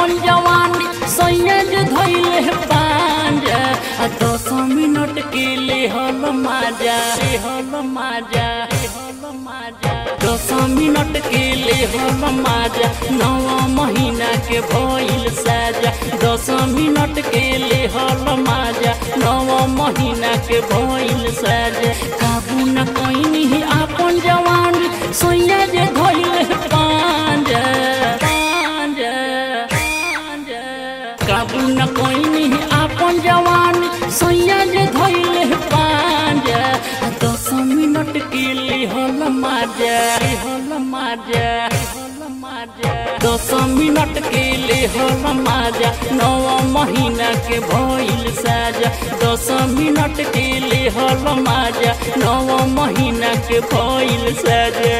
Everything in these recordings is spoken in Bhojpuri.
अपन जवानी सैयद धैले पांजा आ दस मिनट के ले हल माजा ले हल माजा ले हल माजा दस मिनट के ले हल माजा नव महीना के भइल साजा दस मिनट के ले हल माजा नव महीना के भइल साजा काबू न कइनी अपन जवानी सैया जे धइले पांजा पांजा पांजा काबू न कइनी अपन जवानी सैया जे धइले पांजा आ दस मिनट के ले हल माजा हल माजा हल माजा दस मिनट के ले हल माजा नव महीना के भइल साजा दस मिनट के ले हल माजा नव महीना के भइल साजा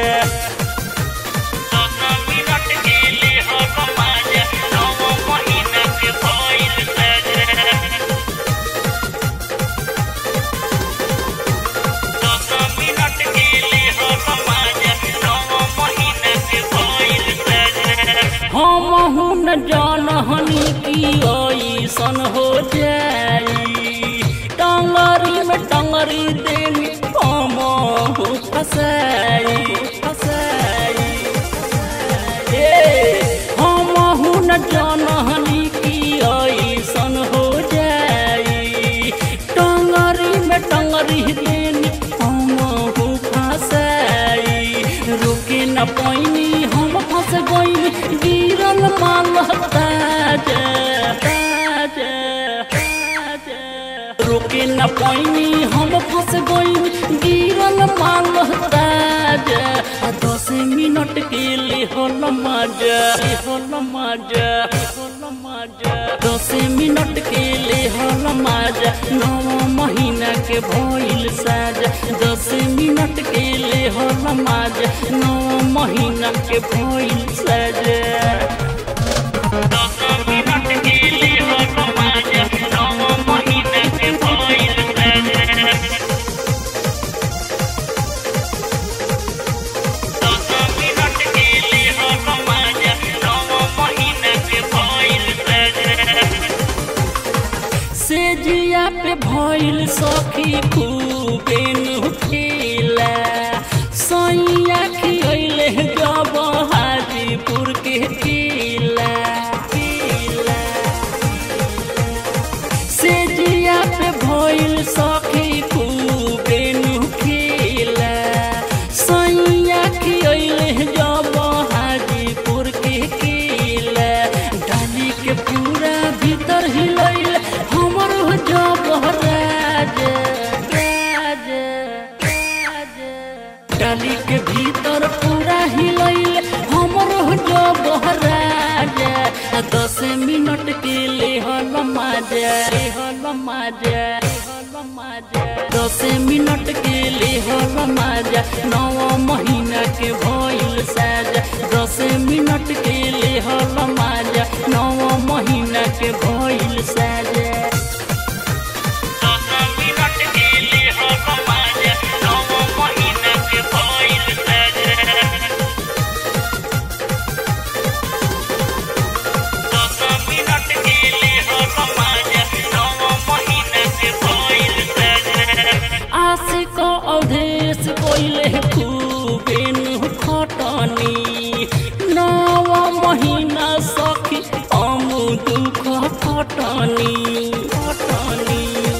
दस मिनट के ले हल माजा नव महीना के भइल साजा दस मिनट के ले हल माजा नव महीना के भइल साजा हम हुन जानहनी की ऐसन हो जाई टंगरी में टंगरी देनी हम हो फसाई फसाई ए हम हुन जानहनी की ऐसन हो जाई टंगरी में टंगरी देनी हम हो फसाई रुके न पैनी हम फंस गई गिरल माल ताजा ताजा ताजा रुके न पैनी हम फंस गई गिरल माल ताजा आ दस मिनट के लिए होल मजा होल मजा होल मजा दस मिनट के लिए होल मजा नौ महीना के भइल साजा दस मिनट के लिए होल मजा नौ महीना के भइल साजा दस मिनट के लिए होल मजा नौ महीना के भइल साजा दस मिनट के लिए हल माजा नौ महीना के भइल से जिया पे भइल सखी खूबे नुखेला सैया खियले जब हाजीपुर के किला किला से जिया पे भइल सखी खूबे नुखेला सैया खियले जब हाजीपुर के किला डाली के पूरा भीतर हिलैल हमर जब राज राज राज डाली के भीतर पूरा हिलैल हमर जब राज आ दस मिनट के ले हल माजा हल माजा हल माजा दस मिनट के ले हल माजा नौ महीना के भइल साजा दस मिनट के ले हल माजा नौ महीना के भइल साजा दस मिनट के ले हल माजा नौ महीना के भइल साजा दस मिनट के ले हल माजा नौ महीना के भइल साजा आशिक अवधेश कोइले खूबे नु खटनी नव महीना सखी हम दुख खटनी खटनी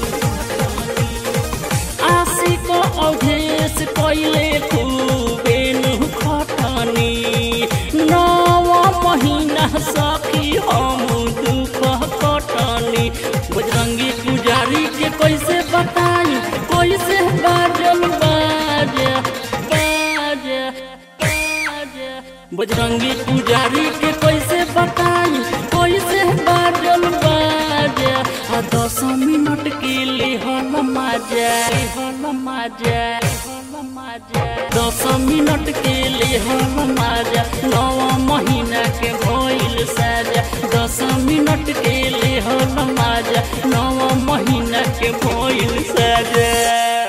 आशिक अवधेश कोइले खूबे नु खटनी नव महीना सखी हम दुख खटनी बजरंगी पुजारी के कैसे बताई कैसे बाजल बाज बाज बाज बजरंगी पुजारी के कैसे बताई कैसे बाजल बाज आ दस मिनट के लिए हल माजा हल माजा हल माजा दस मिनट के लिए हल माजा नौ महीना के भइल साजा दस मिनट के लिए हल माजा नौ महीना के भइल साजा